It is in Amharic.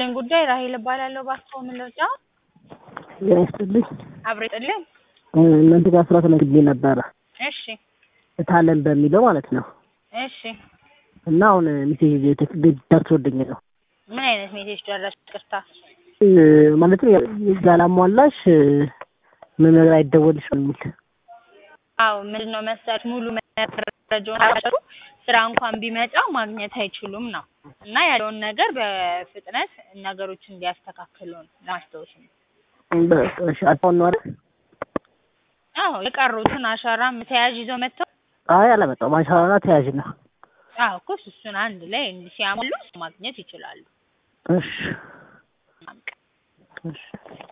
ይስጥልኝ ጉዳይ ራሄል እባላለሁ። ባስኮ ምን ልርዳ? ጤና ይስጥልኝ። አብሮ ይስጥልኝ። እናንተ ጋር ስራ ተመዝግቤ ነበረ እሺ እታለን በሚለው ማለት ነው። እሺ እና አሁን ሜሴጅ ደርሶልኝ ነው ምን አይነት ሜሴጅ ደረስ? ቅርታ እ ማለትም ያላሟላሽ ምን ነገር አይደወልሽም የሚል አዎ ምንድን ነው መሰለህ ሙሉ መረጃውን አሰሩ ስራ እንኳን ቢመጣ ማግኘት አይችሉም ነው እና ያለውን ነገር በፍጥነት ነገሮች እንዲያስተካክሉ ነው ለማስታወስ ነው። በቃ እሺ አጣውን ነው አይደል? አዎ የቀሩትን አሻራም ተያዥ ይዘው መጥተው አይ አላመጣሁም። አሻራና ተያዥ ነው። አዎ እኮ እሱን አንድ ላይ እንዲህ ሲያሟሉ ማግኘት ይችላሉ። እሺ ማምቀ እሺ